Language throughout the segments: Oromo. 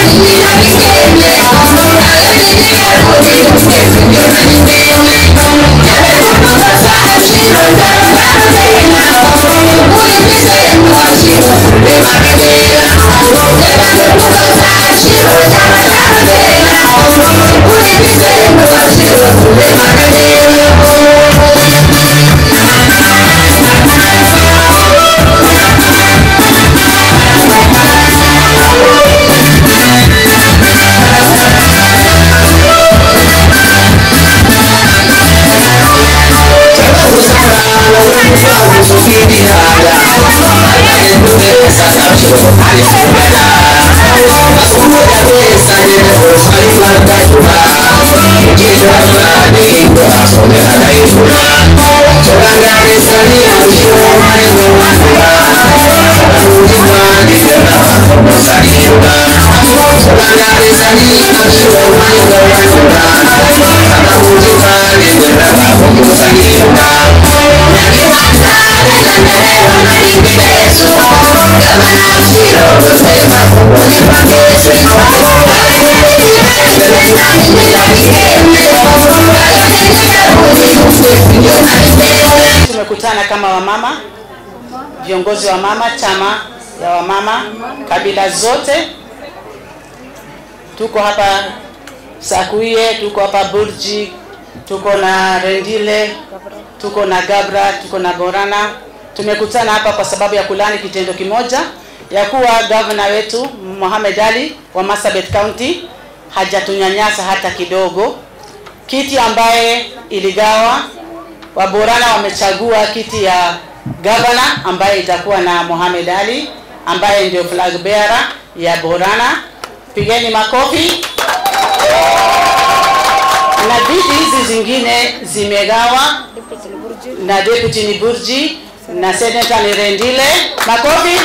Tumekutana kama wamama, viongozi wa mama, chama ya wamama kabila zote. Tuko hapa Sakuie, tuko hapa Burji, tuko na Rendile, tuko na Gabra, tuko na Borana. Tumekutana hapa kwa sababu ya kulani kitendo kimoja ya kuwa gavana wetu Mohamed Ali wa Marsabit County hajatunyanyasa hata kidogo. Kiti ambaye iligawa Waborana wamechagua kiti ya gavana ambaye itakuwa na Mohamed Ali ambaye ndio flag bearer ya Borana. Pigeni makofi. Na viti hizi zingine zimegawa na deputy ni Burji na senator ni Rendile. Makofi.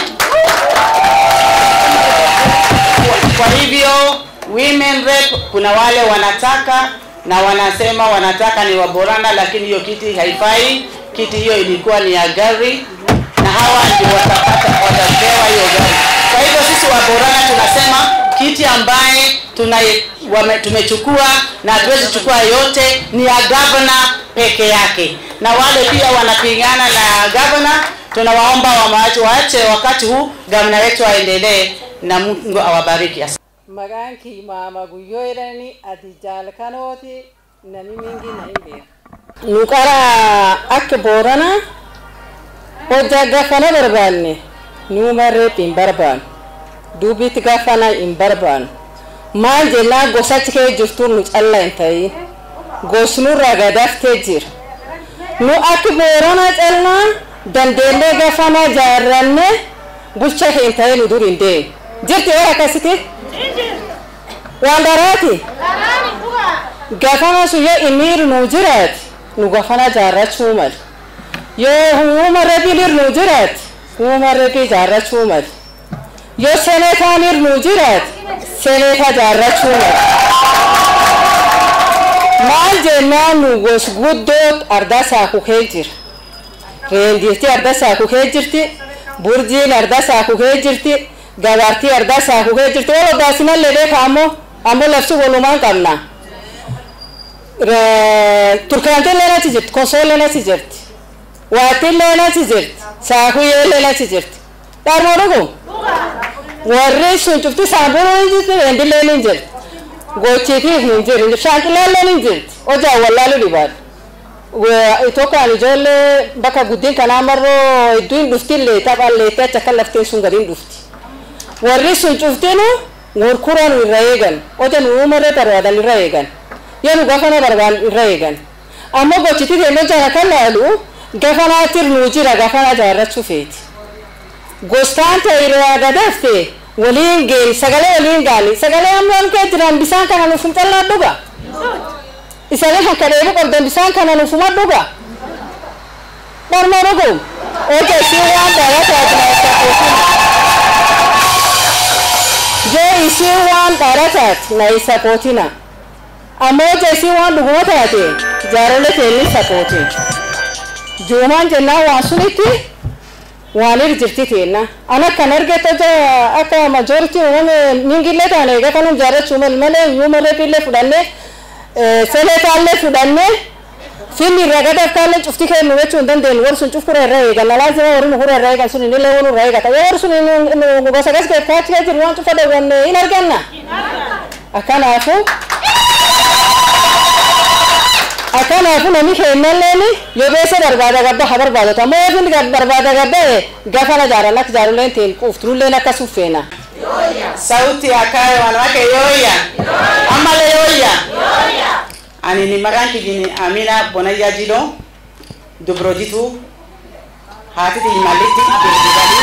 Kwa hivyo women rep kuna wale wanataka na wanasema wanataka ni waborana, lakini hiyo kiti haifai. Kiti hiyo ilikuwa ni ya gari, na hawa ndio watapata watapewa hiyo gari. Kwa hivyo sisi waborana tunasema kiti ambaye tuna wame, tumechukua na hatuwezi chukua yote ni ya gavana peke yake, na wale pia wanapingana na gavana, tunawaomba waache waache wakati huu gavana wetu aendelee, na Mungu awabariki. Maqaan kii maama guyyoo jedhani ati jaalkanooti nami mingi na hin beeku. Nu qara akka boorana hojjaa gafana barbaanne nuuma reep hin barbaannu duubitti gafana hin barbaannu maal jennaan gosachi kee jirtu nu calla hin ta'in gosnurraa gadaftee jira nu akka boorana callaa dandeellee gafana jaarranne bulcha hin ta'in nu dur hin deemu jirti yoo akkasiti. waan daraati gafana sun yoo imiir nu jiraati nu gafana jaarrachuu mal yoo huuma rebilir nu jiraati huuma rebii jaarrachuu mal yoo seneetaanir nu jiraati seneeta jaarrachuu mal maal jennaan nu gos guddoo arda saakukee jira reendiirti arda saakukee jirti burjiin arda saakukee jirti gabaartii arda saakukee jirti wal odaasinallee beeka ammoo ammoo lafti walumaan qabna turkaantiin leenachi jirti kosoo leenachi jirti waattiin leenachi jirti saakuyyee leenachi jirti dhaarmoo dhugu warri sun cufti saamburoo hin jirti reendilleen hin jirti gochiitiif hin jiru shaanqilaalleen hin jirti hojaa wallaalu dhibaadha Itoophiyaan ijoollee bakka guddin kanaa marroo hedduu hin dhuftillee taphaan leettee achi akka lafteen sun gadi hin dhufti warri sun cuftinu gurkuran irra eegan oja nu uumarra barbaadan irra eegan yoo nu gafana barbaadan irra eegan ammoo gochiti deemee jara kan laalu gafanaatir nu jira gafana jaarrachuu feeti gostaan ta'e irraa gadafte waliin geeni sagalee waliin gaani sagalee ammaan kee jiran bisaan kana nuuf hin callaa dhuga isaanii kan kadheebu qabdan bisaan kana nuuf huma dhuga dharma dhugu oja isii waan dhalataati na isa yoo isii waan dhalataati na isa kootina ammoo oja isii waan dhuguma taate jaarolee teenni sapootiin juumaan jennaan waan sunitti waan ir jirti teenna an akkan argata akka majority uumame mingillee taane egaa kanum jaarachuu mal malee human rape illee fudhanne senetaallee fudhanne finni irraa gad akkaallee cufti kennu jechuu hin dandeenyu warri sun cufkura irraa eeganna laazima warri nukura irraa eegan sun inillee wanu irraa eegata yoo warri sun gosa gas keeffaachi jiru waan cufa dhawwanne hin arganna akkanaafu akkanaafu namni kennalleen yoo beessa barbaada gabba ha barbaadota ammoo yoo finni barbaada gabba gafana jaaran akka jaaruleen teen quufturulleen akka suffeena. sauti akayo wanawake yoya amale yoya ani ni maqaan kijini amina bonayyaa jilo dubrojitu haatiti imallitti bilbilanii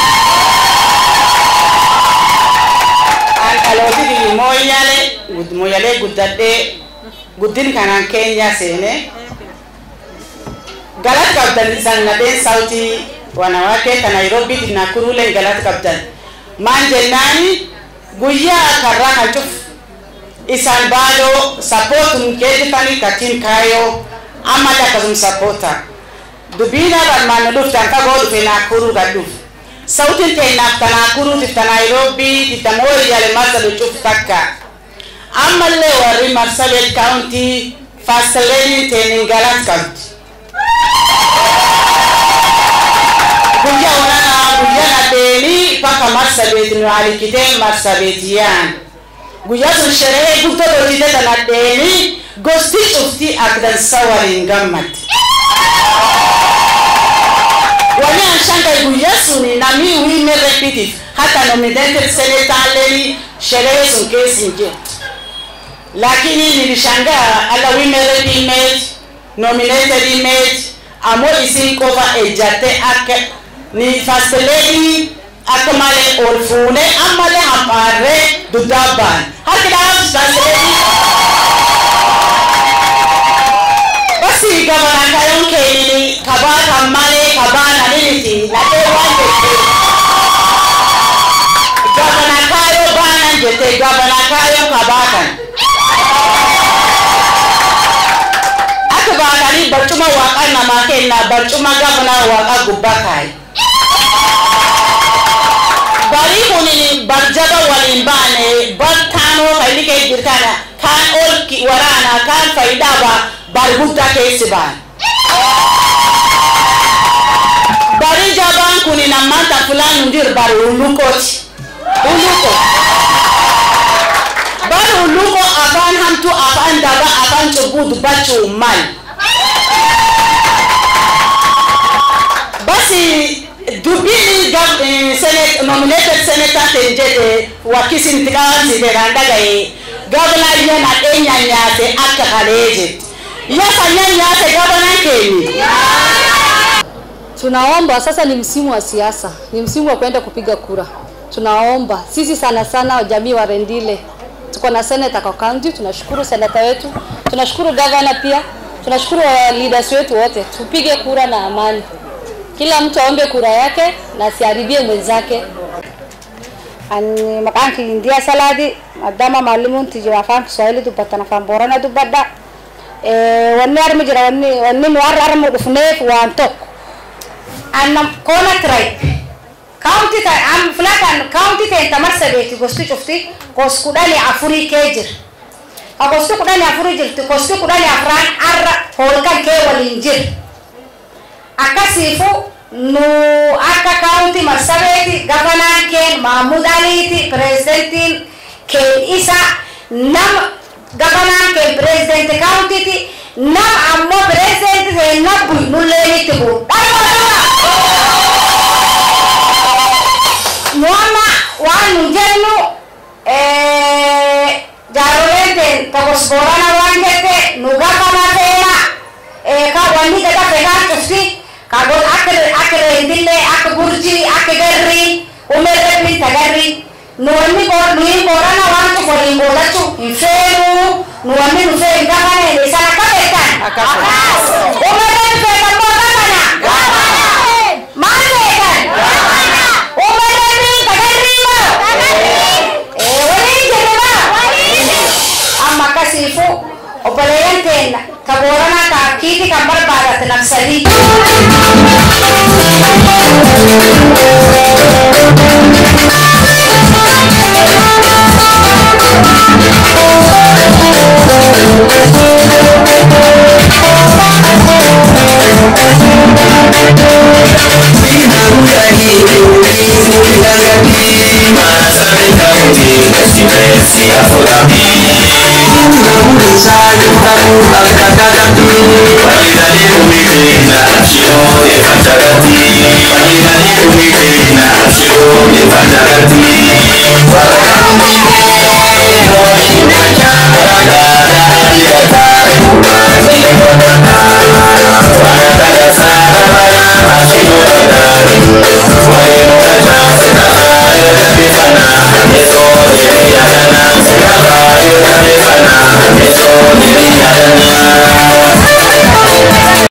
an dhalootiti mooyyale mooyyalee guddadhee guddin kanaan keenya seene galat qabdan isan nadheen sauti wanawake ta nairobiiti nakuruleen galat qabdan maan jennaani guyyaa karraa kan cuf isaan baadoo sappootum keetifani katiin kaayoo ammallee akkasum sappoota dubbiina barmaanna dhuftan fagoo dhufe naakuruu gad dhuf sautin teennaaf ta naakuruutiif ta naayiroobiitiif ta mooyyale marsabit cuf takka ammallee warri marsabit kaawuntii faasaleeniin teenin galat qabdi guyyaa waraanaa guyyaa nadheenii bakka marsabeet nu alikitee marsabeetiyaan guyyaa sun sheree guddoo hojjete ta nadheenii gosti cufti akdansa waliin gammadde wani an shangai guyyaa suni namni women repeative hata nominated senataaleni sherehe sun keessa hin jirtu lakini nilishangaa ala women rep image nominated image ammoo isin qofa ejjatte akka ni fasteledi akka malee ol fuune ammalee hambaarree duddaa baan harki dhaaf fasteledi basi gabana kayon keenini kabaa kan malee kabaa naniniti nadhee waan jette gabana kaayoo baanan jette gabana kaayoo kabaa kan akka baatanii barcuma waaqa namaa kenna barcuma gabana waaqa gubbaa kaayi bari kun barjaba waliin baane bar taanoo kan kee jirkana kaan ol waraana kaan fayidaaba bar guddaa keessi baan bari jabaan kun nammanta fulaan hundir bar hullukooti hulluko bar hulluko afaan hamtu afaan daba afaan cubbuu dubbachuu mal basi dubbiin senate nominated senator ten jedhe wakkisin tiqaansi jedhan dhagaye gabna iyya nadheenya nyaate akka kalee jedhe iya sanya nyaate gabna kenyi Tunaomba sasa, ni msimu wa siasa, ni msimu wa kwenda kupiga kura. Tunaomba sisi sana sana jamii wa Rendile, tuko na senator kwa county. Tunashukuru senator wetu, tunashukuru governor pia, tunashukuru wa leaders wetu wote. Tupige kura na amani, kila mtu aombe kura yake na asiharibie mwenzake. Ani maqaan kiyya Indiyaa Salaadi maadaama maalimuun tijjiba afaan Kiswahili dubbatan afaan Boorana dubbadha. Wanni armi jira wanni wanni nu har'a armu dhufneef waan tokko. Annam koona tribe kaawunti ta am filatan kaawunti ta'e tamar sadeeti gosti cufti gos kudhanii afurii kee jira. Ka gosti kudhanii afurii jirti gosti kudhanii afraan har'a hoolkan kee waliin jira. Akkasiifu nu akka kaawunti marsabeeti gabanaan keen Mahmud Aliiti pirezidentiin keen isa nama gabanaan keen pirezidentii kaawuntiiti nama ammoo pirezidentii ta'e nabbu nulleenitti bu'u. Nu amma waan nu jennu jaaroleen ta'e tokkos boorana waan jette nu gabanaa ta'eera ka wanni gada fegaa cufti kagon akka akka rendille akka burji akka garri umerreppin tagarri nu wanni bor nu hin borana waan cuf waliin boolachu hin feenu nu wanni nu fee hin gabane ni sana akka beekan Akkas. umerreppin feetan moo gabana maal beekan umerreppin tagarri moo ee waliin jedhe moo amma akkasiifu obboleeyyan teenna ka booranaa ka kiiti kan barbaadate nafsadii Thank you.